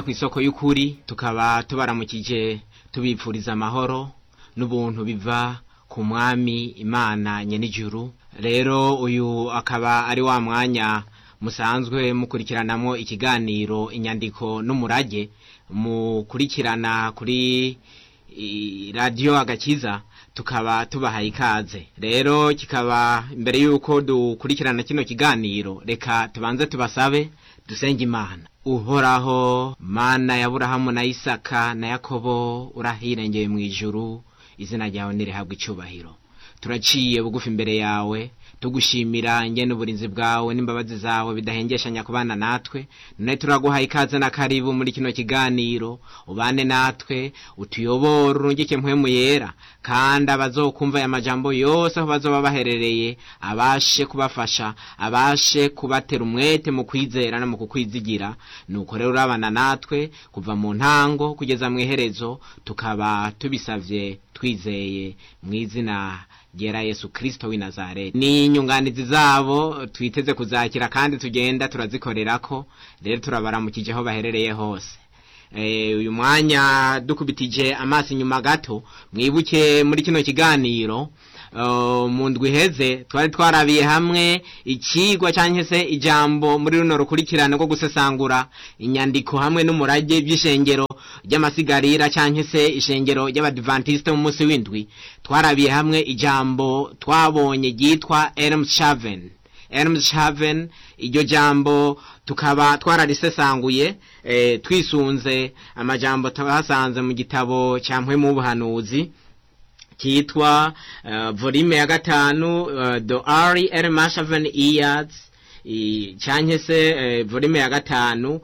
ku isoko y'ukuri tukaba tubaramukije tubipfuriza amahoro n'ubuntu biva ku mwami imana nyenijuru rero uyu akaba ari wa mwanya musanzwe mukurikiranamo ikiganiro inyandiko n'umurage mukurikirana kuri radiyo agakiza tukaba tubahaye ikaze rero kikaba mbere y'uko dukurikirana kino kiganiro reka tubanze tubasabe dusenge imana uhoraho mana ya burahamu na isaka na yakobo urahirengeye mu ijuru izina ryawe nirihabwa icyubahiro turaciye bugufi imbere yawe tugushimira ngene uburinzi bwawe n'imbabazi zawe bidahengeshanya kubana natwe none turaguhaye ikaze na karibu muri kino kiganiro ubane natwe utuyobora urungike mpwemu yera kandi abazokumva aya majambo yose aho bazoba baherereye abashe kubafasha abashe kubatera umwete mu kwizera no mu kukwizigira nuko rero urabana natwe kuva mu ntango kugeza mu iherezo tukaba tubisavye twizeye mu izina ryera yesu kirisito w'i nazareti ni inyunganizi zabo twiteze kuzakira kandi tugenda turazikorerako rero turabaramukije aho baherereye hose uyu mwanya dukubitije amaso inyuma gato mwibuke muri kino kiganiro mu ndwi iheze twari twarabiye hamwe ikigwa cyangwa se ijambo muri runo rukurikirane rwo gusesangura inyandiko hamwe n'umurage by'ishengero ry'amasigarira cyangwa se ishengero ry'abadivantisite mu munsi w'indwi twarabiye hamwe ijambo twabonye ryitwa Elmshaven Elmshaven iryo jambo tukaba twararisesanguye e, twisunze amajambo twasanze mu gitabo cya mpwemu w'ubuhanuzi kitwa uh, volume ya gatanu uh, the Ari Elmshaven Years cyangwa se uh, volume ya gatanu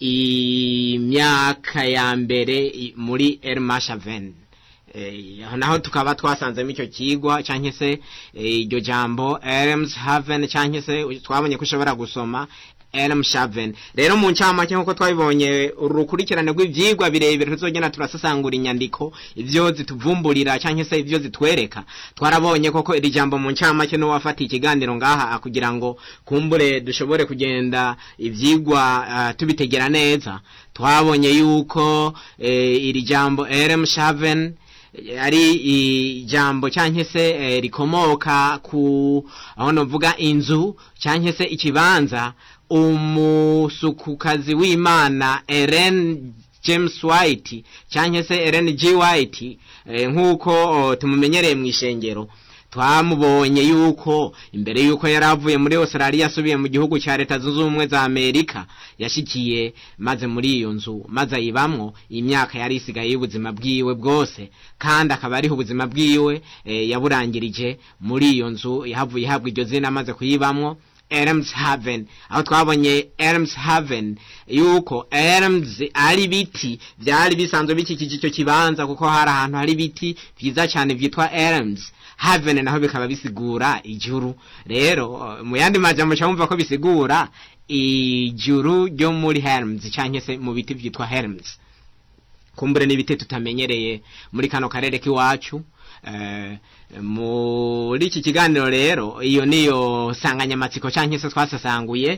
imyaka ya mbere muri Elmshaven naho tukaba twasanzemo icyo kigwa cyangwa se iryo jambo Elmshaven cyangwa se twabonye ko ushobora gusoma Elmshaven rero mu ncamake nk'uko twabibonye urukurikirane rw'ibyigwa birebire tuzogenda turasasangura inyandiko ibyo zituvumburira cyangwa se ibyo zitwereka twarabonye koko iri jambo mu ncamake n'uwafatiye ikiganiro ngaha kugira ngo kumbure dushobore kugenda ibyigwa uh, tubitegera neza twabonye yuko eh, iri jambo Elmshaven ari ijambo cyangwa se rikomoka ku aho navuga inzu cyangwa se ikibanza umusukukazi w'imana Ellen James White cyangwa se Ellen G White nk'uko tumumenyereye mu ishengero twamubonye yuko imbere yuko yari avuye muri Australia asubiye mu gihugu cya leta zunze ubumwe za Amerika yashikiye maze muri iyo nzu maze ayibamwo imyaka yari isigaye y'ubuzima bwiwe bwose kandi akaba ariho ubuzima bwiwe e, yaburangirije muri iyo nzu yahavuye ihabwa iryo zina maze kuyibamwo Elmshaven aho twabonye Elmshaven yuko Elms ari biti byari bisanzwe bikikije icyo kibanza kuko hari ahantu hari biti byiza cyane byitwa Elms Haven naho bikaba bisigura ijuru rero mu yandi majambo cyumva ko bisigura ijuru ryo muri Helms cyangwa se mu biti byitwa Helms kumbure n'ibiti tutamenyereye muri kano karere k'iwacu muri iki kiganiro rero iyo niyo nsanganyamatsiko cyangwa se twasasanguye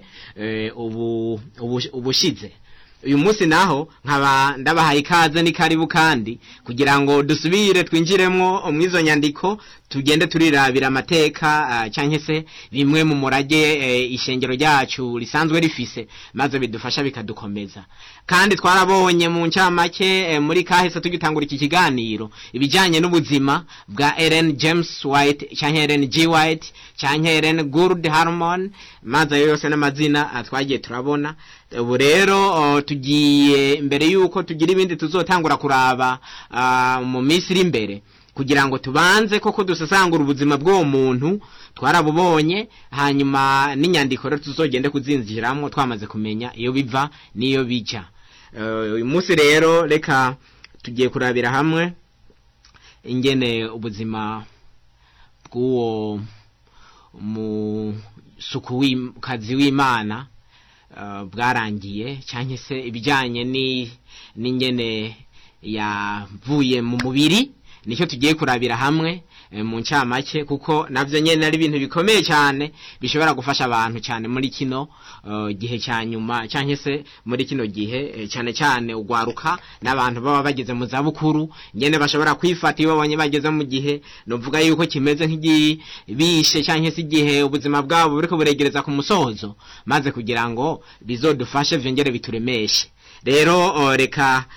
ubushize uyu munsi naho nkaba ndabahaye ikaze ni karibu kandi kugira ngo dusubire twinjiremo mu izo nyandiko tugende turirabira amateka cyangwa se bimwe mu murage ishengero ryacu risanzwe rifise maze bidufasha bikadukomeza kandi twarabonye mu ncamake muri kahise tugitangura iki kiganiro ibijyanye n'ubuzima bwa Ellen James White cyangwa Ellen G White cyangwa Ellen Gould Harmon maze ayo yose n'amazina twagiye turabona ubu rero tugiye mbere y'uko tugira ibindi tuzotangura kuraba mu minsi iri imbere kugira ngo tubanze koko dusasangura ubuzima bw'uwo muntu twarabubonye hanyuma n'inyandiko rero tuzogende kuzinjiramo twamaze kumenya iyo biva n'iyo bijya uyu munsi rero reka tugiye kurabira hamwe ingene ubuzima bw'uwo musukukazi w'imana bwarangiye cyangwa se ibijyanye n'ingene yavuye mu mubiri nicyo tugiye kurabira hamwe mu ncamake kuko navyo nyene ari ibintu bikomeye cyane bishobora gufasha abantu cyane muri kino gihe cya nyuma cyangwa se muri kino gihe cyane cyane ugwaruka n'abantu baba bageze mu zabukuru nyene bashobora kwifata iyo babonye bageze mu gihe novuga yuko kimeze nk'igibishe cyangwa se igihe ubuzima bwabo buriko buregereza ku musozo maze kugira ngo bizodufashe vyongere bituremeshe rero reka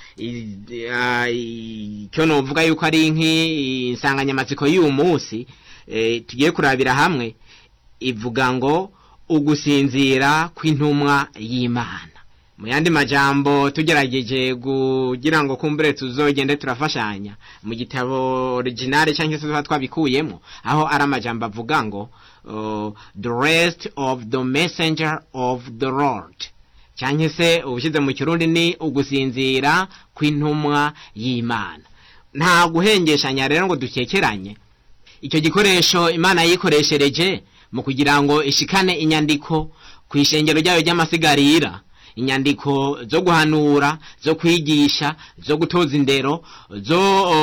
icyo novuga yuko ari nk'insanganyamatsiko y'uyu munsi tugiye kurabira hamwe ivuga ngo ugusinzira kw'intumwa y'imana mu yandi majambo tugerageje kugira ngo kumbure tuzogende turafashanya mu gitabo originale cyangwa se tuba twabikuyemo aho ari amajambo avuga ngo the rest of the messenger of the lord cyangwa se ubushyize mu kirundi ni ugusinzira kw'intumwa y'imana nta guhengeshanya rero ngo dukekeranye icyo gikoresho imana yikoreshereje mu kugira ngo ishikane inyandiko ku ishengero ryayo ry'amasigarira inyandiko zo guhanura zo kwigisha zo gutoza indero zo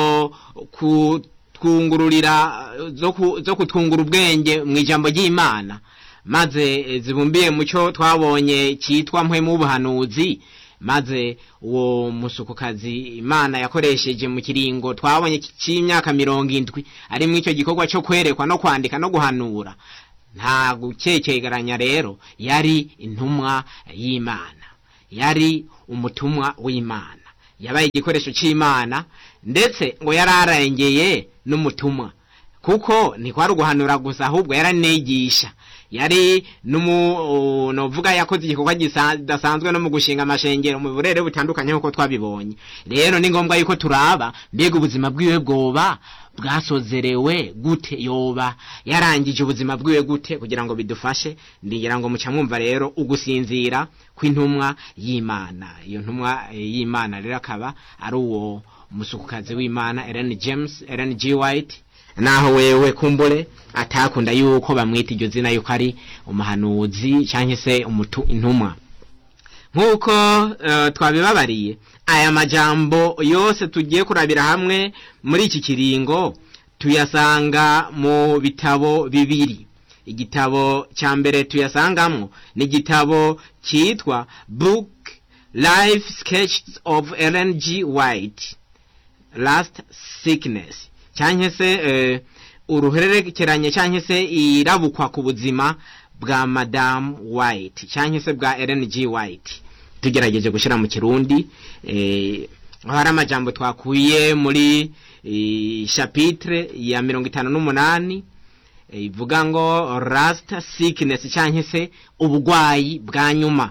kutwungururira zo kutwungura ubwenge mu ijambo ry'imana maze zibumbiye mu cyo twabonye cyitwa mpwemu w'ubuhanuzi maze uwo musukukazi imana yakoresheje mu kiringo twabonye cy'imyaka mirongo indwi ari mu icyo gikorwa cyo kwerekwa no kwandika no guhanura nta gukekegeranya rero yari intumwa y'imana yari umutumwa w'imana yabaye igikoresho cy'imana ndetse ngo yari arengeye n'umutumwa kuko ntikwari uguhanura gusa ahubwo yaranigisha yari novuga yakoze igikorwa kidasanzwe no mu gushinga amashengero mu burere butandukanye nk'uko twabibonye rero ni ngombwa yuko turaba mbega ubuzima bwiwe bwoba bwasozerewe gute yoba yarangije ubuzima bwiwe gute kugira ngo bidufashe ndigira ngo muca mwumva rero ugusinzira kw'intumwa y'imana iyo ntumwa y'imana rero akaba ari uwo musukukazi w'imana Ellen James Ellen G White naho wewe kumbure atakunda yuko bamwita iryo zina yuko ari umuhanuzi cyangwa se umutu intumwa nk'uko uh, twabibabariye aya majambo yose tugiye kurabira hamwe muri iki kiringo tuyasanga mu bitabo bibiri igitabo cya mbere tuyasangamwo ni igitabo cyitwa book life sketches of Ellen G White last sickness cyangwa se uruhererekeranye cyangwa se irabukwa ku buzima bwa madamu white cyangwa se bwa Ellen G White tugerageje gushyira mu kirundi aho hari amajambo twakuye muri chapitre ya mirongo itanu n'umunani ivuga ngo last sickness cyangwa se ubugwayi bwa nyuma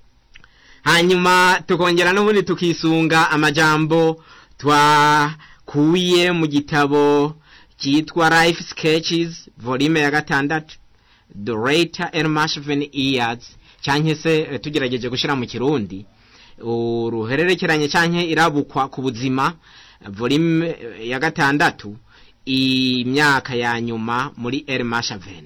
hanyuma tukongera n'ubundi tukisunga amajambo twa kuye mu gitabo cyitwa life sketches volume ya gatandatu the later elmashven years cyangwa se tugerageje gushyira mu kirundi uruhererekeranye cyangwa irabukwa ku buzima volume ya gatandatu imyaka ya nyuma muri elmashaven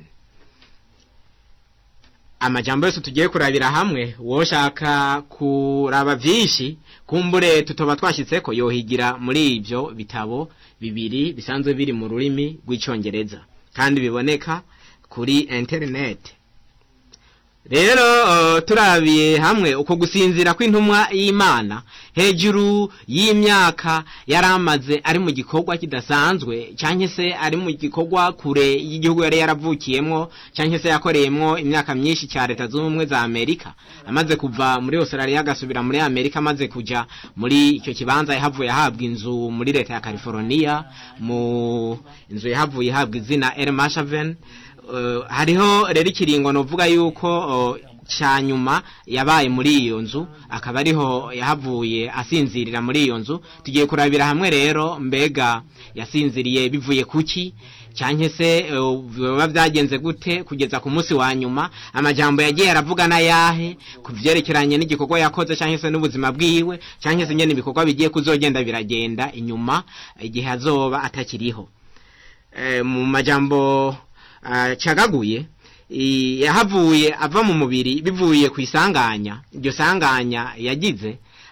amajambo yose tugiye kurabira hamwe woshaka kuraba vyinshi kumbure tutoba twashyitseko yohigira muri ibyo bitabo bibiri bisanzwe biri mu rurimi rw'icyongereza kandi biboneka kuri internet rero uh, turabiye hamwe uko gusinzira kw'intumwa y'imana hejuru y'imyaka yari amaze ari mu gikorwa kidasanzwe cyangwa se ari mu gikorwa kure y'igihugu yari yaravukiyemo cyangwa se yakoreyemo imyaka myinshi cya leta zunze ubumwe za amerika amaze kuva muri australia agasubira muri amerika amaze kujya muri icyo kibanza yahavuye ahabwa inzu muri leta ya california mu inzu yahavuye ihabwa izina el mashaven hariho rero ikiringo novuga yuko cya nyuma yabaye muri iyo nzu akaba ariho yahavuye asinzirira muri iyo nzu tugiye kurabira hamwe rero mbega yasinziriye bivuye kuki cyangwa se biba byagenze gute kugeza ku munsi wa nyuma amajambo yagiye aravuga n'ayahe ku byerekeranye n'igikorwa yakoze cyangwa se n'ubuzima bwiwe cyangwa se nyine ibikorwa bigiye kuzogenda biragenda inyuma igihe azoba atakiriho mu majambo cagaguye yahavuye ava mu mubiri bivuye ku isanganya iryo sanganya yagize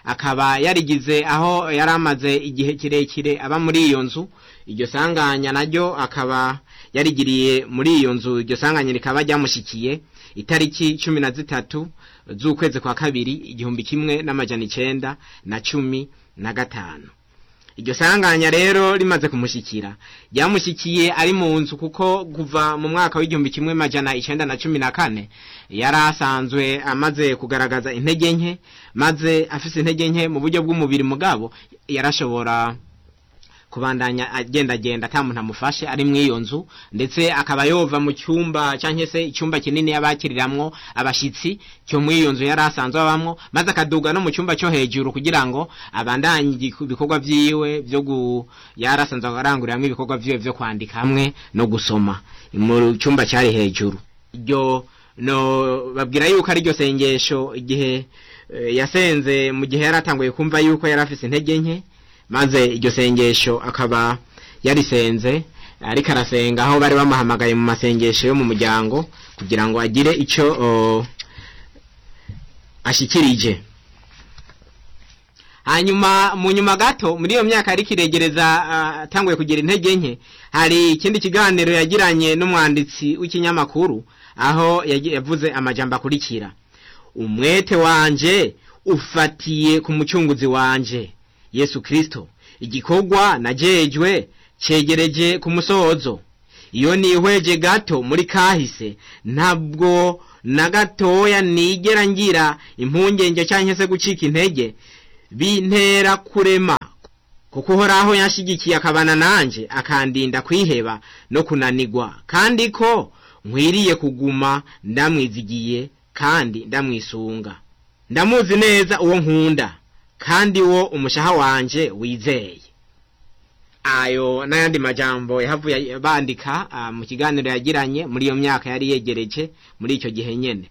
akaba yarigize aho yari amaze igihe kirekire aba muri iyo nzu iryo sanganya naryo akaba yarigiriye muri iyo nzu iryo sanganya rikaba ryamushikiye itariki cumi na zitatu z'ukwezi kwa kabiri igihumbi kimwe n'amajana icenda na cumi na gatanu iryo sanganya rero rimaze kumushikira ryamushikiye ari mu nzu kuko kuva mu mwaka w'igihumbi kimwe majana icenda na cumi na kane yari asanzwe amaze kugaragaza intege nke maze afise intege nke mu buryo bw'umubiri mugabo yarashobora kubandanya agendagenda ata muntu amufashe ari mu iyo nzu ndetse akaba yova mu cyumba cyangwa se icyumba kinini yabakiriramwo abashitsi cyo muri iyo nzu yari asanzwe abamwo maze akaduga no mu cyumba cyo hejuru kugira ngo abandanye ibikorwa vyiwe byo gu yari asanzwe aranguriramwo ibikorwa vyiwe vyo kwandika hamwe no gusoma mu cyumba cyari hejuru iryo no babwira yuko ari ryo sengesho igihe yasenze mu gihe yari atanguye kumva yuko yari afise intege nke maze iryo sengesho akaba yarisenze ariko arasenga aho bari bamuhamagaye mu masengesho yo mu muryango kugira ngo agire icyo ashikirije hanyuma mu nyuma gato muri iyo myaka yari kiregereza atanguye kugira intege nke hari ikindi kiganiro yagiranye n'umwanditsi w'ikinyamakuru aho yavuze amajambo akurikira umwete wanje ufatiye ku mucunguzi wanje yesu kristo igikorwa najejwe cegereje ku musozo iyo nihweje gato muri kahise ntabwo na gatoya nigera ngira impungenge cyangwa se gucika intege bintera kurema kuko uhoraho yanshigikiye akabana nanje akandinda kwiheba no kunanigwa kandi ko nkwiriye kuguma ndamwizigiye kandi ndamwisunga ndamuzi neza uwo nkunda kandi wo umushaha wanje wizeye ayo n'ayandi majambo yahavuye bandika mu kiganiro yagiranye muri iyo myaka yari yegereje muri icyo gihe nyene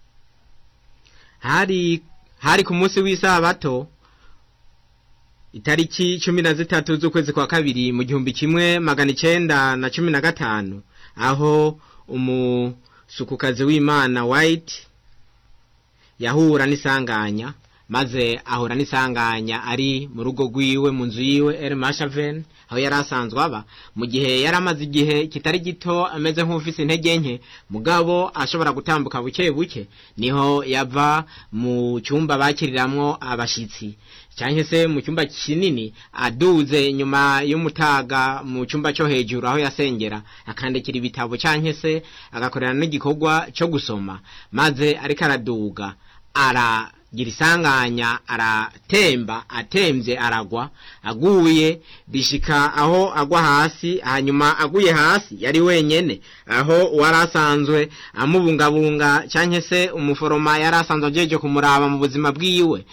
hari hari ku munsi w'isabato itariki cumi na zitatu z'ukwezi kwa kabiri mu gihumbi kimwe magana icenda na cumi na gatanu aho umusukukazi w'imana white yahura n'isanganya maze ahura n'isanganya ari mu rugo rwiwe mu nzu yiwe El Mashaven aho yari asanzwe aba mu gihe yari amaze igihe kitari gito ameze nk'ufise intege nke mugabo ashobora gutambuka buke buke niho yava mu cyumba bakiriramwo abashitsi cyangwa se mu cyumba kinini aduze nyuma y'umutaga mu cyumba cyo hejuru aho yasengera akandikira ibitabo cyangwa se agakorera n'igikorwa cyo gusoma maze ariko araduga ara gira isanganya aratemba atemvye aragwa aguye bishika aho agwa hasi hanyuma aguye hasi yari wenyene aho wari asanzwe amubungabunga canke se umuforoma yari asanzwe ajeje kumuraba mu buzima bwiwe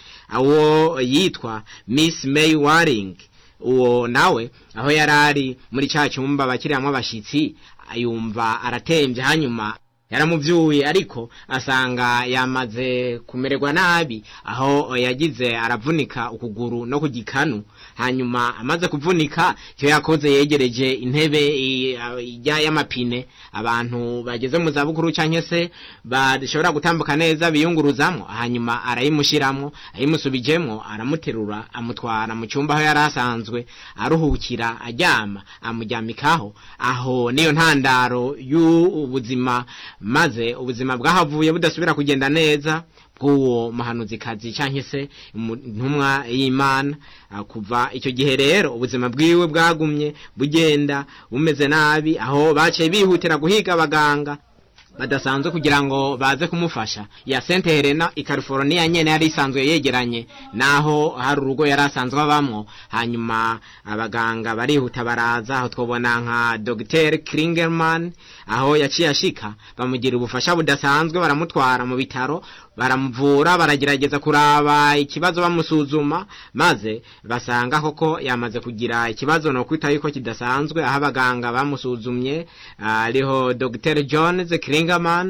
awo yitwa miss may waring uwo nawe aho yari ari muri ca cyumba bakiriramwo abashitsi yumva aratemvye hanyuma yaramuvyuye ariko asanga yamaze kumererwa nabi aho yagize aravunika ukuguru no kugikanu hanyuma amaze kuvunika cyo yakoze yegereje intebe ijya y'amapine abantu bageze mu zabukuru canke se bashobora gutambuka neza biyunguruzamwo hanyuma arayimushiramwo ayimusubijemwo aramuterura amutwara mu cyumba aho yari asanzwe aruhukira aryama amuryamikaho aho niyo ntandaro y'ubuzima maze ubuzima bwahavuye budasubira kugenda neza bw'uwo muhanuzikazi cyangwa se intumwa y'imana kuva icyo gihe rero ubuzima bwiwe bwagumye bugenda bumeze nabi aho baciye bihutira guhiga abaganga badasanzwe kugira ngo baze kumufasha ya Saint Helena i California nyene yari isanzwe yegeranye naho hari urugo yari asanzwe abamwo hanyuma abaganga barihuta baraza aho twobona nka Dr. Klingerman aho yaciye ashika bamugira ubufasha budasanzwe baramutwara mu bitaro baramuvura baragerageza kuraba ikibazo bamusuzuma maze basanga koko yamaze kugira ikibazo no kwita yuko kidasanzwe aho abaganga bamusuzumye ariho Dr. Jones Klingerman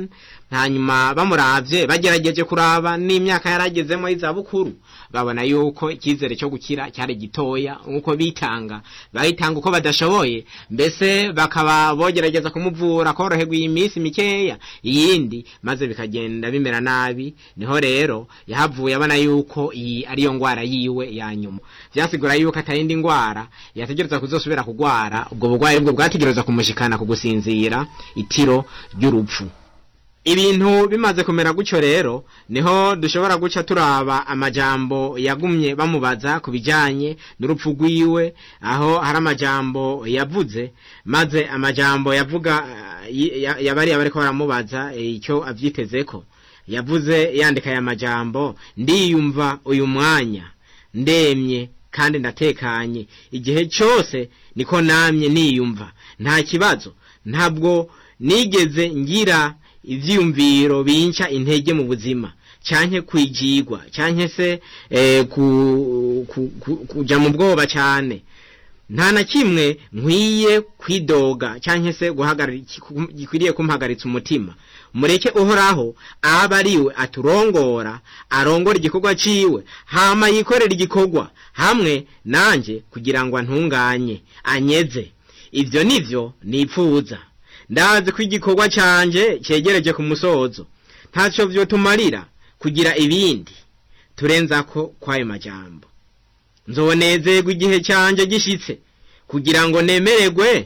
hanyuma bamuravye bagerageje kuraba n'imyaka yaragezemo y'izabukuru babona yuko icyizere cyo gukira cyari gitoya nk'uko bitanga bayitanga uko badashoboye mbese bakaba bogerageza kumuvura koroherwa iyi minsi mikeya iyindi maze bikagenda bimera nabi niho rero yahavuye abona yuko iyi ariyo ngwara yiwe ya nyuma vyasigura yuko atayindi ngwara yategereza kuzosubira kugwara ubwo bugwayi bwo bwategereza kumushikana kugusinzira itiro ry'urupfu ibintu bimaze kumera gutyo rero niho dushobora guca turaba amajambo yagumye bamubaza ku bijanye n'urupfu rwiwe aho hari amajambo yavuze maze amajambo yavuga yabari bariko baramubaza icyo avyitezeko yavuze yandika aya majambo ndiyumva uyu mwanya ndemye kandi ndatekanye igihe cyose niko namye niyumva nta kibazo ntabwo nigeze ngira ivyiyumviro binca intege mu buzima canke kwijigwa canke se eh, ku, ku, ku, kuja mu bwoba cane nta na kimwe nkwiye kwidoga canke se gikwiriye kumpagaritsa umutima mureke uhoraho aba ariwe aturongora arongora igikorwa ciwe hama yikorera igikorwa hamwe nanje kugira ngo antunganye anyeze ivyo nivyo nipfuza ndazi ko igikorwa canje cegereje ku musozo ntaco vyotumarira kugira ibindi turenzako kwayo majambo nzonezerwa igihe canje gishitse kugira ngo nemererwe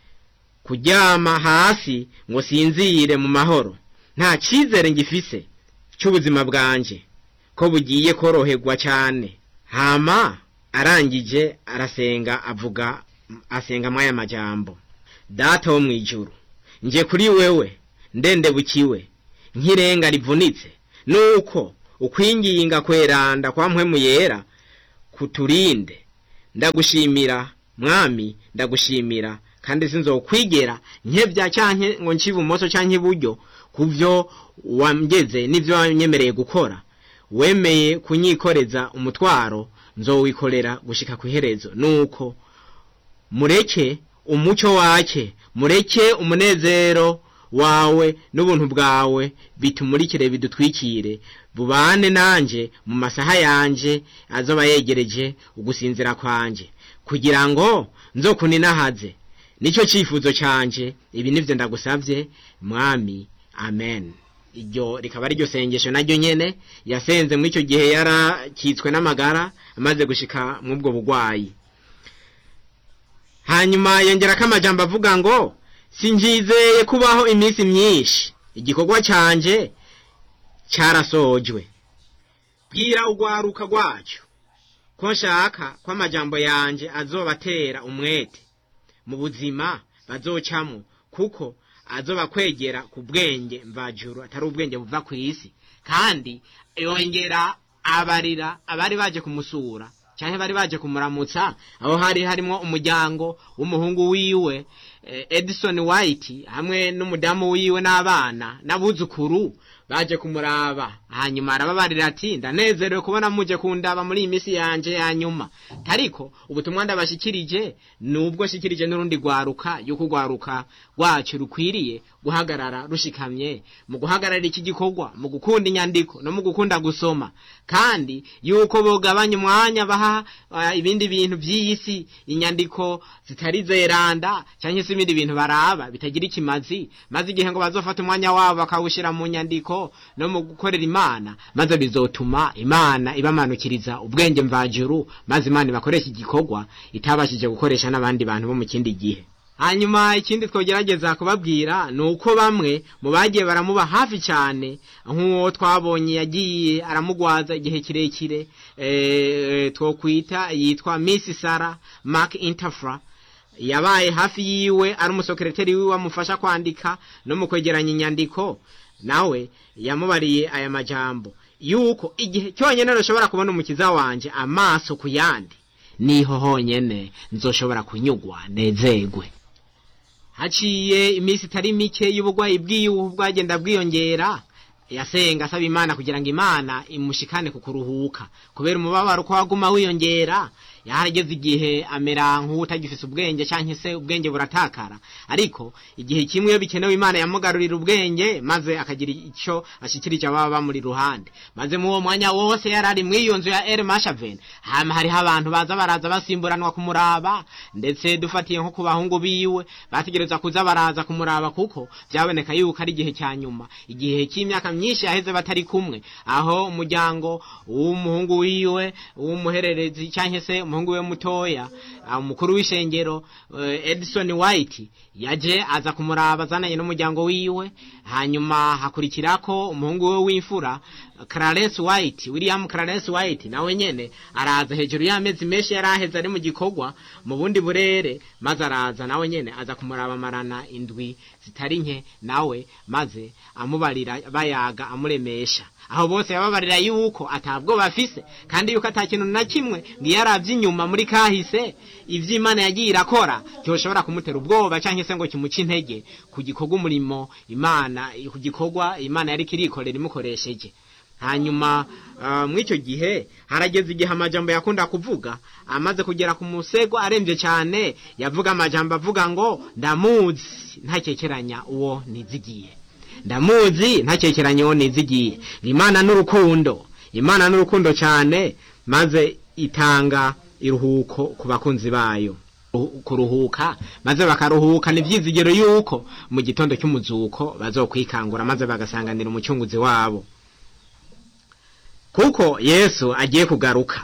kuryama hasi ngo sinzire mu mahoro nta cizere ngifise c'ubuzima bwanje ko bugiye koroherwa cane hama arangije arasenga avuga asenga mwaya majambo data wo mwijuru nje kuri wewe ndendebukiwe nk'irenga rivunitse nuko ukwinginga kweranda kwa mpwemu yera kuturinde ndagushimira mwami ndagushimira kandi sinzokwigera nkebya canke ngo nci ibumoso canke iburyo kuvyo wamgeze n'ivyo wanyemereye gukora wemeye kunyikoreza umutwaro nzowikorera gushika kw'iherezo nuko mureke umuco wake mureke umunezero wawe n'ubuntu bwawe bitumurikire bidutwikire bubane nanje mu masaha yanje azoba yegereje ugusinzira kwanje kugira ngo nzokuninahaze nicyo cyifuzo canje ibi nivyo ndagusavye mwami amen iryo rikaba ari ryo sengesho naryo nyene yasenze muri icyo gihe yarakitswe n'amagara amaze gushika mw'ubwo bugwayi hanyuma yongerako amajambo avuga ngo sinjizeye kubaho iminsi myinshi igikorwa canje carasojwe bwira urwaruka rwacyo ko nshaka ko amajambo yanje azobatera umwete mu buzima bazocamwo kuko azobakwegera ku bwenge mvajuru atari ubwenge buva ku isi kandi yongera abarira abari baje kumusura cyane bari baje kumuramutsa aho hari harimo umuryango w'umuhungu wiwe Edison White hamwe n'umudamu wiwe n'abana n'abuzukuru baje kumuraba hanyuma arababarira ati ndanezerewe kubona muje kundaba muri iyi minsi yanje ya nyuma ariko ubutumwa ndabashikirije nubwo shikirije n'urundi rwaruka yuko rwaruka rwacu rukwiriye guhagarara rushikamye mu guhagarara iki gikorwa mu gukunda inyandiko no mu gukunda gusoma kandi yuko bogabanya umwanya baha uh, ibindi bintu by'iyi si inyandiko zitari zeranda cyangwa se ibindi bintu baraba bitagira ikimazi maze igihe ngo bazofata umwanya wabo bakawushyira mu nyandiko no mu gukorera imana maze bizotuma imana ibamanukiriza ubwenge mvajuru maze imana ibakoresha igikorwa itabashije gukoresha n'abandi bantu bo mu kindi gihe hanyuma ikindi twogerageza kubabwira ni uko bamwe mu bagiye baramuba hafi cyane nk'uwo twabonye yagiye aramugwaza igihe kirekire twokwita yitwa miss sara mark interfra yabaye hafi yiwe ari umusekereteri wiwe amufasha kwandika no mu kwegeranya inyandiko nawe yamubariye aya majambo yuko igihe cyonyine ntushobora kubona umukiza wanje amaso ku yandi niho honyene nzoshobora kunyugwa nezegwe haciye iminsi itari mike y'ubugwayi bwiwe bwagenda bwiyongera yasenga asaba imana kugira ngo imana imushikane ku kuruhuka kubera umubabaro ko waguma wiyongera yarageze igihe amera nk'utagifise ubwenge cyangwa se ubwenge buratakara ariko igihe kimwe iyo bikenewe imana yamugarurira ubwenge maze akagira icyo ashyikirije ababa bamuri ruhande maze mu uwo mwanya wose yari ari muri iyo nzu ya eri mashaveni hama hariho abantu baza baraza basimburanwa kumuraba ndetse dufatiye nko ku bahungu biwe bategereza kuza baraza kumuraba kuko byaboneka yuko ari igihe cya nyuma igihe cy'imyaka myinshi yaheze batari kumwe aho umuryango w'umuhungu wiwe w'umuhererezi cyangwa se umuhungu we mutoya umukuru w'ishengero edison white yaje aza kumuraba azananye n'umuryango wiwe hanyuma hakurikirako umuhungu we w'imfura Clarence White William Clarence White nawe nyene araza hejuru y'amezi menshi yari aheze ari mu gikorwa mu bundi burere maze araza nawe nyene aza kumuraba marana indwi zitari nke nawe maze amubarira bayaga amuremesha aho bose yababarira yuko atabwo bafise kandi yuko atakintu na kimwe ngo yaravye inyuma muri kahise ivy'Imana yagiye irakora cyoshobora kumutera ubwoba canke se ngo kimuce intege ku gikorwa umurimo Imana ku gikorwa Imana yari kirikorera imukoresheje hanyuma muri icyo gihe harageze igihe amajambo yakunda kuvuga amaze kugera ku musego arembye cyane yavuga amajambo avuga ngo ndamuzi ntakekeranya uwo nizigiye ndamuzi ntakekeranya uwo nizigiye imana n'urukundo imana n'urukundo cyane maze itanga iruhuko ku bakunzi bayo kuruhuka maze bakaruhuka ni ibyizigiro yuko mu gitondo cy'umuzuko bazokwikangura maze bagasanganira umucunguzi wabo kuko yesu agiye kugaruka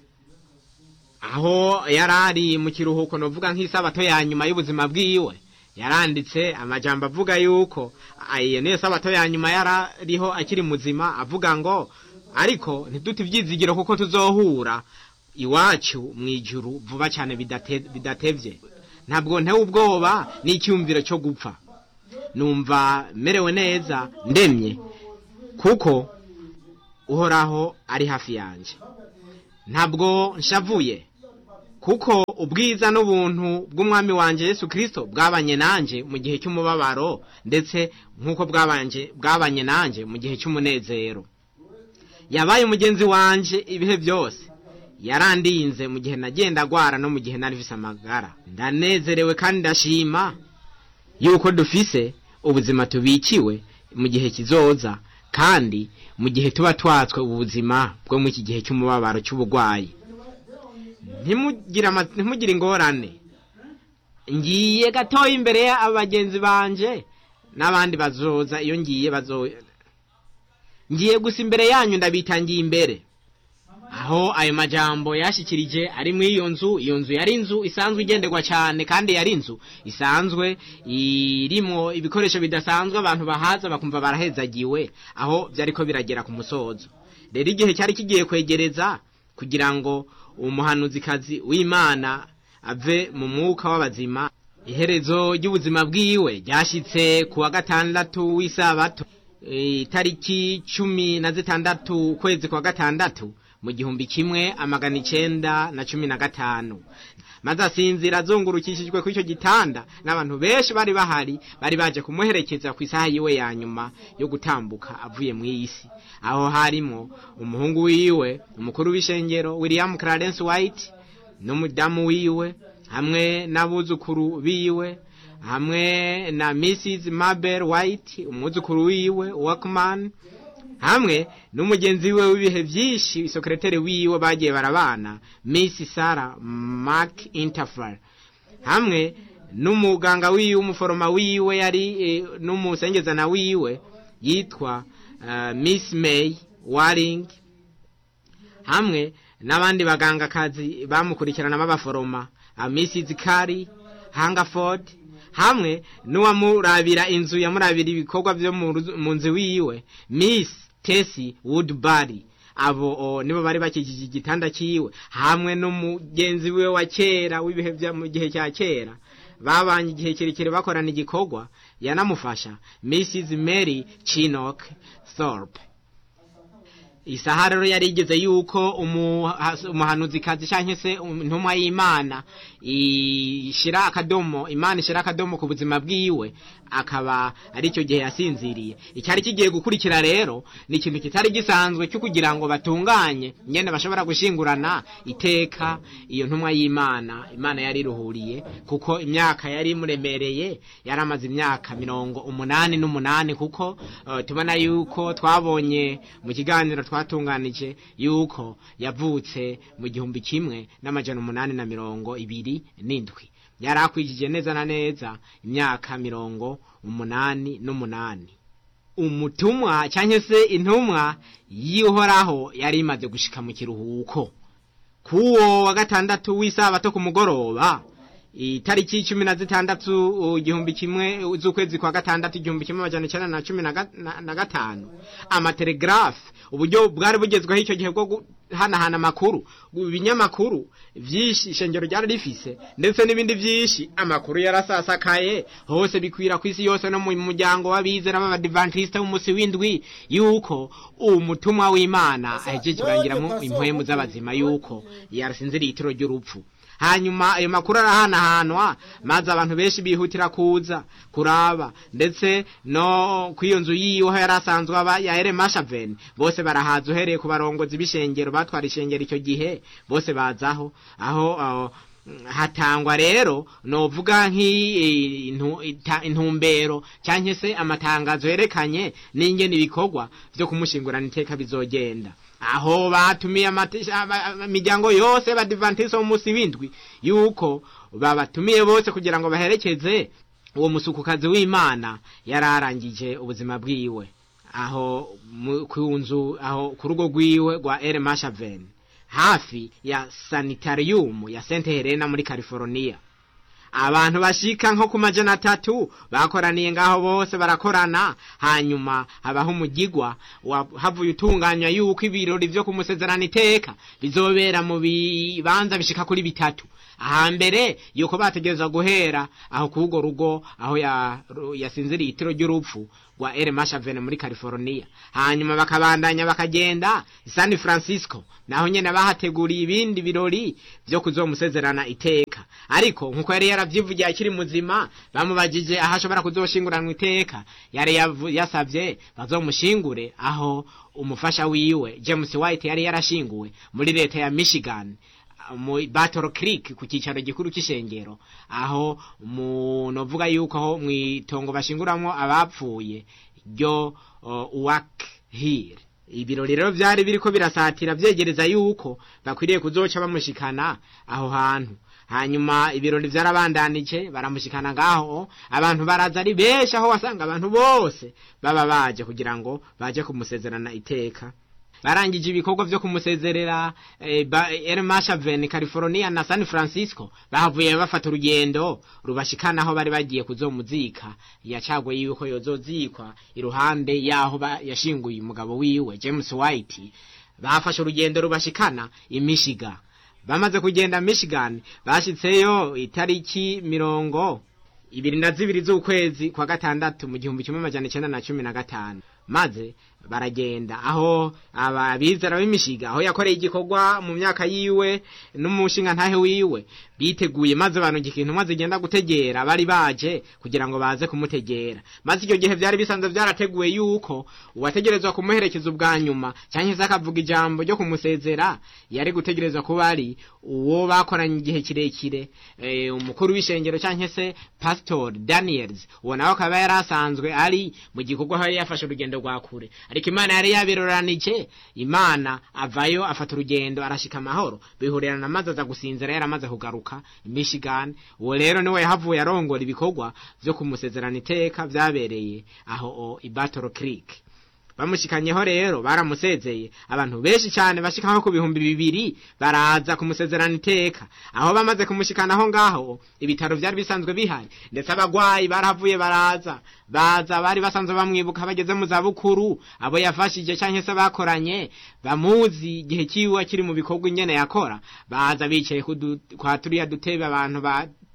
aho yari ari mu kiruhuko novuga nk'isabato ya nyuma y'ubuzima bwiwe yaranditse amajambo avuga yuko iyo niyo sabato ya nyuma yarariho akiri muzima avuga ngo ariko ntidute ibyizigiro kuko tuzohura iwacu mu ijuru vuba cyane bidatevye ntabwo ntewe ubwoba n'icyumviro cyo gupfa numva merewe neza ndemye kuko uhoraho ari hafi yanjye ntabwo nshavuye kuko ubwiza n'ubuntu bw'umwami wanjye Yesu kirisito bwabanye nanjye mu gihe cy'umubabaro ndetse nk'uko bwabanye nanjye mu gihe cy'umunezero yabaye umugenzi wanjye ibihe byose yarandinze mu gihe nagenda agwara no mu gihe narivise amagara ndanezerewe kandi ndashima yuko dufise ubuzima tubikiwe mu gihe kizoza kandi mu gihe tuba twatswe ubuzima bwo mu iki gihe cy'umubabaro cy'uburwayi ntimugire ingorane ngiye gatoya imbere y'abagenzi banje n'abandi bazoza iyo ngiye bazoza ngiye gusa imbere yanyu ndabitangiye imbere aho ayo majambo yashikirije ari muri iyo nzu iyo nzu yari inzu isanzwe igenderwa cyane kandi yari inzu isanzwe irimo ibikoresho bidasanzwe abantu bahaza bakumva barahezagiwe aho byari ko biragera ku musozo rero igihe cyari kigiye kwegereza kugira ngo umuhanuzikazi w'imana ave mu mwuka w'abazima iherezo ry'ubuzima bwiwe ryashyitse ku wa gatandatu w'isabato itariki cumi na zitandatu ukwezi kwa gatandatu mu gihumbi kimwe amagana icenda na cumi na gatanu maze asinzira azungurukishijwe kuri icyo gitanda n'abantu benshi bari bahari bari baje kumuherekeza ku isaha yiwe ya nyuma yo gutambuka avuye mu isi aho harimo umuhungu wiwe umukuru w'ishengero william clarence white n'umudamu wiwe hamwe n'abuzukuru biwe hamwe na mrs mabel white umwuzukuru wiwe walkman hamwe n'umugenzi we w'ibihe byinshi isokereteri wiwe bagiye barabana miss sara mark interfere hamwe n'umuganga wiwe umuforoma wiwe yari e, n'umusengezana wiwe yitwa uh, miss may waring hamwe n'abandi bagangakazi bamukurikirana b'abaforoma uh, mrs kari hangaford hamwe n'uwamurabira inzu yamurabira ibikorwa byo mu nzu wiwe miss tesi woodbury abo nibo bari bakikije igitanda cyiwe hamwe n'umugenzi we wa kera w'ibihe bya mu gihe cya kera babanye igihe kirekire bakorana igikorwa yanamufasha mrs mary chinock thorpe isaha rero yari igeze yuko umuhanuzikazi cyangwa se intumwa y'imana ishyira akadomo imana ishyira akadomo ku buzima bwiwe akaba ari icyo gihe yasinziriye icyari kigiye gukurikira rero ni ikintu kitari gisanzwe cyo kugira ngo batunganye nyine bashobora gushingurana iteka iyo ntumwa y'imana imana yari iruhuriye kuko imyaka yari imuremereye yari amaze imyaka mirongo umunani n'umunani kuko tubona yuko twabonye mu kiganiro twatunganije yuko yavutse mu gihumbi kimwe n'amajana umunani na mirongo ibiri n'indwi yari akwijije neza na neza imyaka mirongo umunani n'umunani umutumwa cyangwa se intumwa y'uhoraho yari imaze gushika mu kiruhuko k'uwo wa gatandatu w'isabato ku mugoroba itariki cumi na zitandatu igihumbi kimwe z'ukwezi kwa gatandatu igihumbi kimwe amajana icyenda na cumi na gatanu amatelegrafe uburyo bwari bugezweho icyo gihe bwo guhanahana amakuru ibinyamakuru byinshi ishengero ryari rifise ndetse n'ibindi byinshi amakuru yarasasakaye hose bikwira ku isi yose no mu muryango w'abizera b'abadivantisite w'umunsi w'indwi yuko umutumwa w'imana ahejeje kurangiramo impwemu z'abazima yuko yarasinziriye itiro ry'urupfu hanyuma ayo makuru arahanahanwa maze abantu benshi bihutira kuza kuraba ndetse no ku iyo nzu yiwe yari asanzwe aba ya ere mashaveni bose barahaza uhereye ku barongozi b'ishengero batwara ishengero icyo gihe bose bazaho aho hatangwa rero novuga nk'intumbero cyangwa se amatangazo yerekanye n'ingene ibikorwa byo kumushingurana iteka bizogenda aho batumiye imiryango yose y'abadivantisite wo munsi w'indwi yuko babatumiye bose kugira ngo baherekeze uwo musukukazi w'imana yari arangije ubuzima bwiwe aho ku nzu aho ku rugo rwiwe rwa ere mashaveni hafi ya sanitariyumu ya sente helena muri california abantu bashika nko ku majana atatu bakoraniye ngaho bose barakorana hanyuma habaho umugigwa havuye utunganya yuko ibirori vyo kumusezerana iteka bizobera mu bibanza bishika kuri bitatu ahambere yuko bategereza guhera aho kugo rugo aho yasinziriye itiro ry'urupfu rwa ere mashavene muri california hanyuma bakabandanya bakagenda san francisco naho nyene bahateguriye ibindi birori vyo kuzomusezerana iteka ariko nkuko yari yaravyivugiye akiri muzima bamubajije aho ashobora kuzoshinguranwa iteka yari yasavye bazomushingure aho umufasha wiwe james white yari yarashinguwe muri leta ya michigan mu Battle Creek ku cyicaro gikuru cy'ishengero aho novuga yuko aho mu itongo bashinguramwo abapfuye ryo Uwak Hill ibirori rero byari biriko birasatira byegereza yuko bakwiriye kuzoca bamushikana aho hantu hanyuma ibirori byarabandanije baramushikana ngaho abantu baraza ari benshi aho wasanga abantu bose baba baje kugira ngo baje kumusezerana iteka barangije ibikorwa vyo kumusezerera eh, El Mashaven California na San Francisco bahavuye bafata urugendo rubashikana aho bari bagiye kuzomuzika yacagwe yuko yozozikwa iruhande yaho yashinguye umugabo wiwe James White bafashe urugendo rubashikana imishiga bamaze kugenda Michigan bashitseyo itariki mirongo ibiri na zibiri z'ukwezi kwa gatandatu mu gihumbi kimwe amajana icenda na cumi na gatanu maze baragenda aho ababizera b'imishiga aho yakoreye igikorwa mu myaka yiwe n'umushinga ntahe wiwe biteguye maze abantu ikintu maze igenda gutegera bari baje kugira ngo baze kumutegera maze icyo gihe byari bisanzwe byarateguwe yuko uwategerezwa kumuherekeza ubwa nyuma cyangwa se akavuga ijambo ryo kumusezera yari gutegerezwa kuba ari uwo bakoranye igihe kirekire e, umukuru w'ishengero cyangwa se pastor daniels uwo nawe akaba yari asanzwe ari mu gikorwa aho yari yafashe urugendo rwa kure ariko imana yari yabiroranije imana avayo afata urugendo arashika amahoro bihurerana maze aza gusinzira yaramaze kugaruka Michigan uwo rero niwe yahavuye arongora ibikorwa vyo kumusezerana iteka vyabereye aho i Battle Creek bamushikanyeho rero baramusezeye abantu benshi cyane bashikaho ku bihumbi bibiri baraza kumusezerana iteka aho bamaze kumushikanaho ngaho ibitaro byari bisanzwe bihari ndetse abagwayi barahavuye baraza baza bari basanzwe bamwibuka bageze mu zabukuru abo yafashije cyangwa se bakoranye bamuzi igihe kiwe akiri mu bikorwa ingene yakora baza bicaye kwa turiya dutebe abantu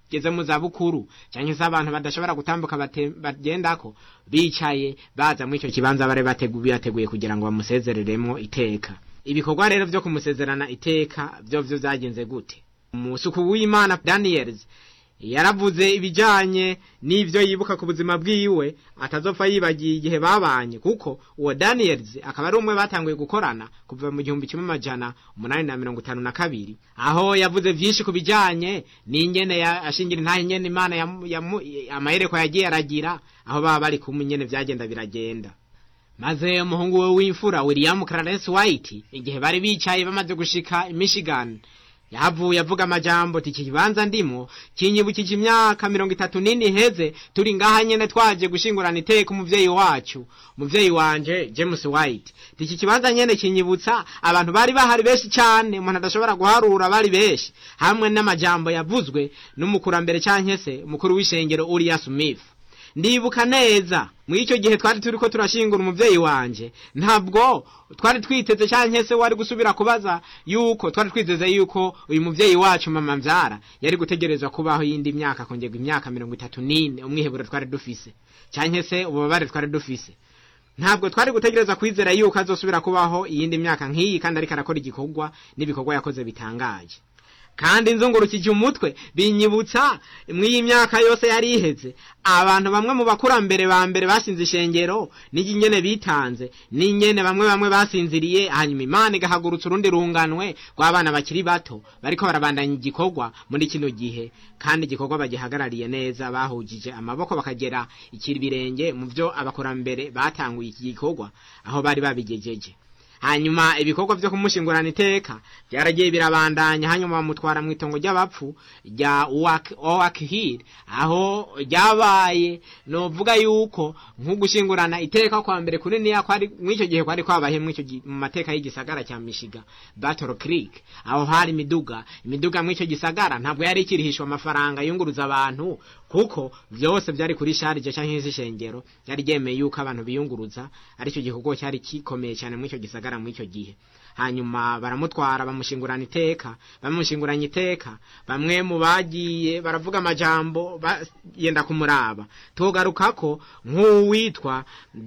bageze mu za bukuru cyangwa se abantu badashobora gutambuka bagendako bicaye baza muri icyo kibanza bari bateguye kugira ngo bamusezereremo iteka ibikorwa rero byo kumusezerana iteka byo byo byagenze gute umusuku w'imana daniyeli yaravuze ibijyanye n'ibyo yibuka ku buzima bwiwe atazopfa yibagiye igihe babanye kuko uwo daniyeli akaba ari umwe batanguye gukorana kuva mu gihumbi kimwe amajana umunani na mirongo itanu na kabiri aho yavuze byinshi ku bijyanye n'ingene ashingira nta ingene imana amahereko yagiye aragira aho baba bari kumwe ingene byagenda biragenda maze umuhungu we w'imfura william clarence white igihe bari bicaye bamaze gushika michigan yahavuye avuga amajambo ati iki kibanza ndimo kinyibukije imyaka mirongo itatu n'ine iheze turi ngaha nyene twaje gushingurana iteka umuvyeyi wacu umuvyeyi wanje james white iki kibanza nyene kinyibutsa abantu bari bahari benshi cyane umuntu adashobora guharura bari benshi hamwe n'amajambo yavuzwe n'umukurambere canke se umukuru w'ishengero uriya smith ndibuka neza muri icyo gihe twari turi ko turashingura umubyeyi wanje ntabwo twari twiteze cyangwa se wari gusubira kubaza yuko twari twiteze yuko uyu mubyeyi wacu mama mbyara yari gutegerezwa kubaho yindi myaka kongerwa imyaka mirongo itatu n'ine umwiheburo twari dufise cyangwa se ububabare twari dufise ntabwo twari gutegereza kwizera yuko azosubira kubaho iyindi myaka nk'iyi kandi ariko arakora igikorwa n'ibikorwa yakoze bitangaje kandi nzungurukije umutwe binyibutsa mw'iyi myaka yose yari iheze abantu bamwe mu bakurambere ba mbere basinze ishengero n'ingene bitanze n'ingene bamwe bamwe basinziriye hanyuma imana igahagurutsa urundi runganwe rw'abana bakiri bato bariko barabandanya igikorwa muri kino gihe kandi igikorwa bagihagarariye neza bahujije amaboko bakagera ikibirenge mu byo abakurambere batanguye iki gikorwa aho bari babigejeje hanyuma ibikorwa byo kumushingurana iteka byaragiye birabandanya hanyuma bamutwara mu itongo ry'abapfu rya owakihiri aho ryabaye novuga yuko nk'ugushingurana iteka kwa mbere kuniniya kwari mw'icyo gihe kwari kwabaye mu mateka y'igisagara cya mishiga battle creek aho hari imiduga imiduga mw'icyo gisagara ntabwo yari ikirihishwa amafaranga yunguruza abantu kuko byose byari kuri sharije cyangwa iz'ishengero byari byemeye yuko abantu biyunguruza aricyo gikorwa cyari kikomeye cyane mw'icyo gisagara mw'icyo gihe hanyuma baramutwara bamushingurana iteka bamushinguranye iteka bamwe mu bagiye baravuga amajambo yenda kumuraba tugaruka ko nk'uwitwa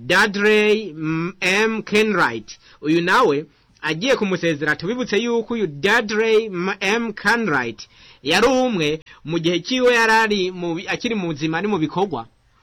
Dudley M Kenwright uyu nawe agiye kumusezera tubibutse yuko uyu Dudley M Kenwright yari umwe mu gihe kiwe yarari akiri mu buzima ari mu bikorwa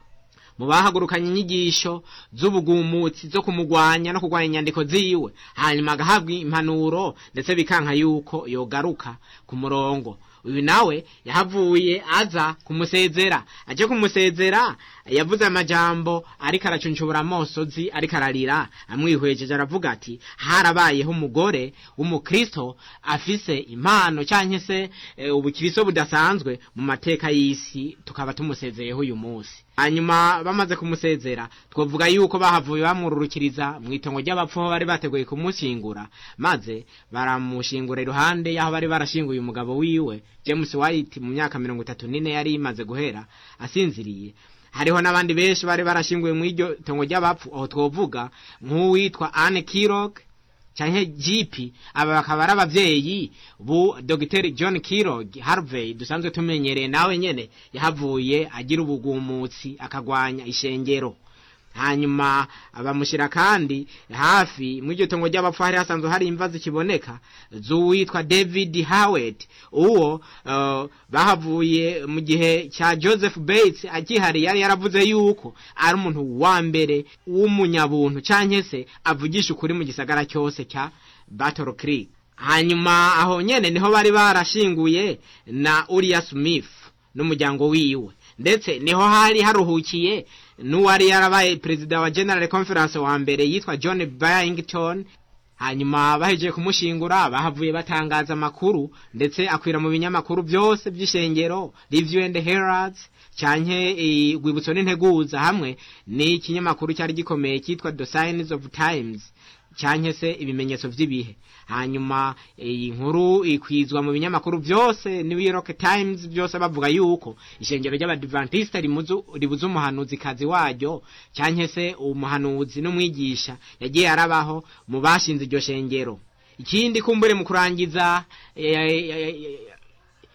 mu bahagurukanye inyigisho z'ubugumutsi zo kumugwanya no kurwanya inyandiko ziwe hanyuma agahabwa impanuro ndetse bikanka yuko yogaruka ku murongo uyu nawe yahavuye aza kumusezera aje kumusezera yavuze amajambo ariko aracunshubura amosozi ariko ararira amwihwejeje aravuga ati harabayeho umugore w'umukristo afise impano cyangwa se ubukristo budasanzwe mu mateka y'isi tukaba tumusezeyeho uyu munsi hanyuma bamaze kumusezera twavuga yuko bahavuye bamwururukiriza mu itongo ry'abapfu aho bari bateguye kumushyingura maze baramushingura iruhande y'aho bari barashinguye umugabo wiwe james white mu myaka mirongo itatu n'ine yari imaze guhera asinziriye hariho n'abandi benshi bari barashinguye mu iryo tongo ry'abapfu aho twovuga nk'uwitwa anne kirog cyangwa jipi aba bakaba ari ababyeyi bu dogiteri john kirog harvey dusanzwe tumenyereye nawe nyene yahavuye agira ubugumutsi akagwanya ishengero hanyuma bamushyira kandi hafi mu iryo tongo ry'abapfu hari hasanzwe hari imva zikiboneka z'uwitwa david howard uwo uh, bahavuye mu gihe cya joseph bates akihari yari yaravuze yuko ari umuntu wa mbere w'umunyabuntu cyangwa se avugisha ukuri mu gisagara cyose cya battle creek hanyuma aho nyene niho bari barashinguye na uriya smith n'umuryango wiwe ndetse niho hari haruhukiye n'uwari yarabaye perezida wa general conference wa mbere yitwa john byington hanyuma bahejeje kumushingura bahavuye batangaza amakuru ndetse akwira mu binyamakuru byose by'ishengero review and herald cyanke urwibutso n'integuza hamwe n'ikinyamakuru cyari gikomeye cyitwa the signs of times cyanke se ibimenyetso by'ibihe hanyuma iyi nkuru ikwizwa mu binyamakuru byose New York Times byose bavuga yuko ishengero ry'abadventiste ribuze umuhanuzi kazi waryo cyanke se umuhanuzi n'umwigisha yagiye arabaho mu bashinze iryo shengero ikindi kumbure mu kurangiza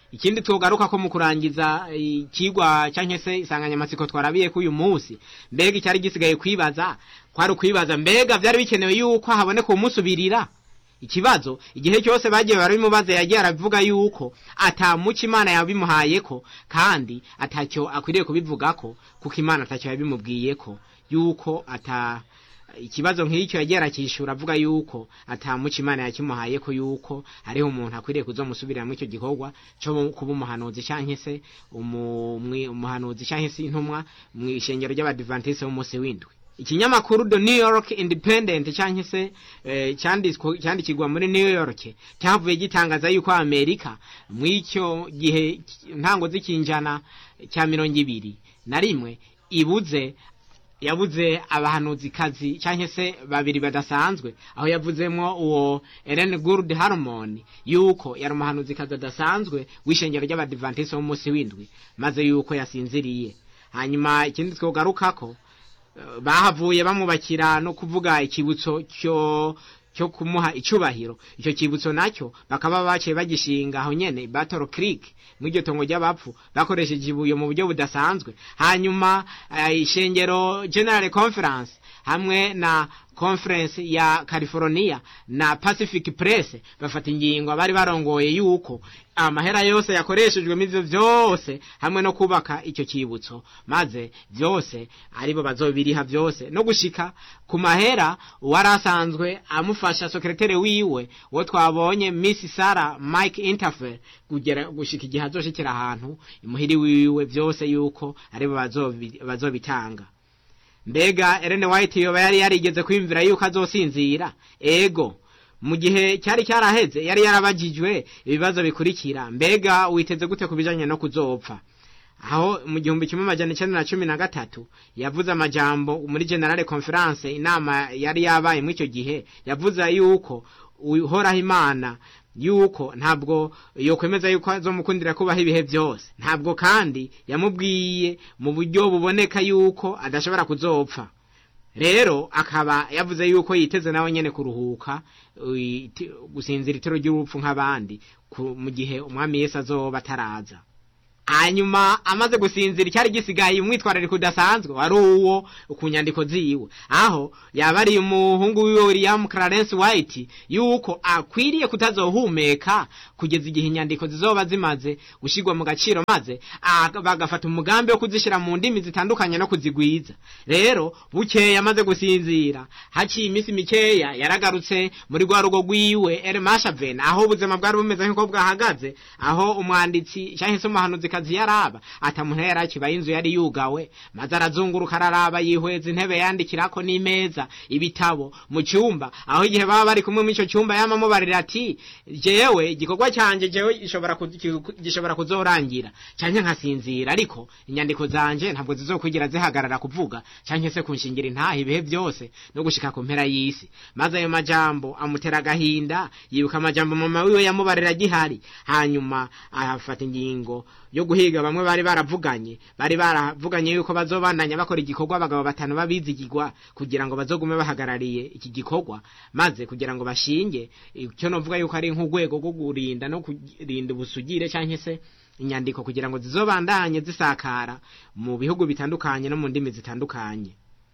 ikindi twogaruka ko mu kurangiza ikigwa cyangwa se insanganyamatsiko twarabiye ko uyu munsi mbega icyari gisigaye kwibaza kwari ukwibaza mbega byari bikenewe yuko haboneka umusubirira ikibazo igihe cyose bagiye barabimubaza yagiye arabivuga yuko atamuca imana yabimuhaye ko kandi atacyo akwiriye kubivuga ko kuko imana atacyo yabimubwiye ko yuko ata ikibazo nk'icyo yagiye arakishyura avuga yuko atamuca imana yakimuhaye ko yuko hariho umuntu akwiriye kuzomusubiramo icyo gikorwa cyo kuba umuhanuzi cyangwa se umuhanuzi cyangwa se intumwa mu ishengero ry'abadivantisite b'umunsi w'indwi ikinyamakuru the new york independent cyangwa se cyandikirwa muri new york cyavuye gitangaza yuko amerika mu icyo gihe ntango z'ikinjana cya mirongo ibiri na rimwe ibuze yabuze abahanuzikazi cyangwa se babiri badasanzwe aho yavuzemo uwo Ellen Gould Harmon yuko yari umuhanuzikazi adasanzwe w'ishengero ry'abadivantisite b'umunsi w'indwi maze yuko yasinziriye hanyuma ikindi twogarukako bahavuye bamubakira no kuvuga ikibutso cyo cyo kumuha icubahiro icyo kibutso nacyo bakaba baciye bagishinga aho nyene Battle Creek mw'iryo tongo ry'abapfu bakoresheje ibuye mu buryo budasanzwe hanyuma ishengero General Conference hamwe na conference ya California na Pacific Press bafata ingingo bari barongoye yuko amahera yose yakoreshejwe mivyo vyose hamwe no kubaka icyo kibutso maze vyose aribo bazobiriha vyose no gushika ku mahera warasanzwe amufasha sekretary wiwe wo twabonye Miss Sarah Mike Interface kugera gushika igihe azoshikira ahantu imuhiri wiwe vyose yuko aribo bazobitanga mbega Ellen White yoba yari yarigeze kwimvira yuko azosinzira ego mu gihe cyari cyaraheze yari yarabajijwe ibibazo bikurikira mbega witeze gute ku bijanye no kuzopfa aho mu gihumbi kimwe amajana icenda na cumi na gatatu yavuze amajambo muri generale conference inama yari yabaye muri icyo gihe yavuze yuko uhoraho imana yuko ntabwo yokwemeza yuko azomukundira kubaho ibihe byose ntabwo kandi yamubwiye mu buryo buboneka yuko adashobora kuzopfa rero akaba yavuze yuko yiteze nawe nyene kuruhuka gusinzira itero ry'urupfu nk'abandi mu gihe umwami Yesu azoba ataraza hanyuma amaze gusinzira icyari gisigaye umwitwarariko udasanzwe wari uwo ku nyandiko ziwe aho yaba ari umuhungu wiwe William Clarence White yuko akwiriye kutazohumeka kugeza igihe inyandiko zizoba zimaze gushyirwa mu gaciro maze bagafata umugambi wo kuzishyira mu ndimi zitandukanye no kuzigwiza rero bukeye amaze gusinzira haciye iminsi mikeya yaragarutse muri rwa rugo rwiwe El Mashaven aho ubuzima bwari bumeze nk'uko bwahagaze aho umwanditsi cyangwa se umuhanuzi kazi yaraba atamuntu yari akibaye inzu yari yugawe maze arazunguruka araraba yihweza intebe yandikirako n'imeza ibitabo mu cyumba aho igihe baba bari kumwe muri icyo cyumba yamamubarira ati jewe igikorwa cyanjye jewe gishobora kuzorangira cyangwa nkasinzira ariko inyandiko zanje ntabwo zizokwigira zihagarara kuvuga cyangwa se kunshingira intaha ibihe byose no gushika ku mpera y'isi maze ayo majambo amutera agahinda yibuka amajambo mama wiwe yamubarira gihari hanyuma afata ingingo yo guhiga bamwe bari baravuganye bari baravuganye yuko bazobandanya bakora igikorwa abagabo batanu babizigirwa kugira ngo bazogume bahagarariye iki gikorwa maze kugira ngo bashinge icyo novuga yuko ari nk'urwego rwo kurinda no kurinda ubusugire cyangwa se inyandiko kugira ngo zizobandanye zisakara mu bihugu bitandukanye no mu ndimi zitandukanye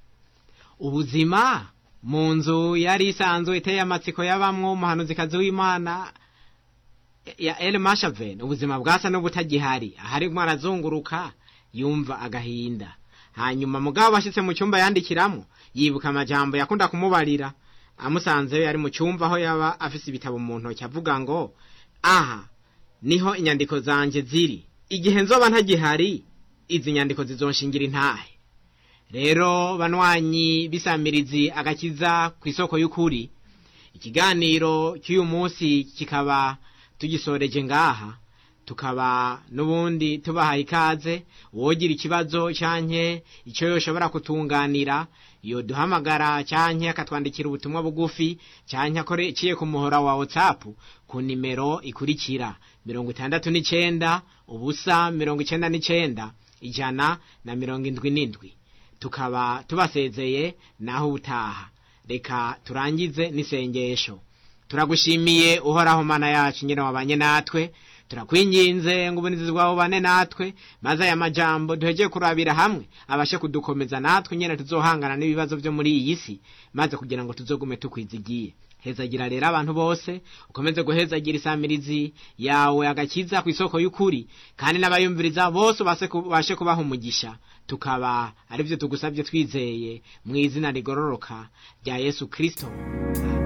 ubuzima mu nzu yari isanzwe iteye amatsiko y'abamwo umuhanuzikazi w'imana ya El Mashaven ubuzima bwasa n'ubutagihari aharimo arazunguruka yumva agahinda hanyuma mugabo bashitse mu cyumba yandikiramo yibuka amajambo yakunda kumubarira amusanzeyo yari mu cyumba aho yaba afise ibitabo mu ntoki avuga ngo aha niho inyandiko zanje ziri igihe nzoba ntagihari izi nyandiko zizonshingira intahe rero banwanyi bisamirizi agakiza ku isoko y'ukuri ikiganiro cy'uyu munsi kikaba tugisoreje ngaha tukaba n'ubundi tubahaye ikaze uwogira ikibazo cyanke icyo yoshobora kutunganira iyo duhamagara cyanke akatwandikira ubutumwa bugufi cyanke akoreciye ku muhora wa whatsapp ku nimero ikurikira mirongo itandatu n'icenda ubusa mirongo icenda n'icenda ijana na mirongo indwi n'indwi tukaba tubasezeye naho ubutaha reka turangize n'isengesho turagushimiye uhoraho mana yacu nyine wabanye natwe turakwinginze ngo ubunizi bwawe bane natwe maze aya majambo duhegeye kurabira hamwe abashe kudukomeza natwe nyene tuzohangana n'ibibazo vyo muri iyi si maze kugira ngo tuzogume tukwizigiye hezagira rero abantu bose ukomeze guhezagira isamirizi yawe agakiza ku isoko y'ukuri kandi n'abayumviriza bose bashe kubaha umugisha tukaba aribyo tugusabye twizeye mu izina rigororoka rya yesu kirisito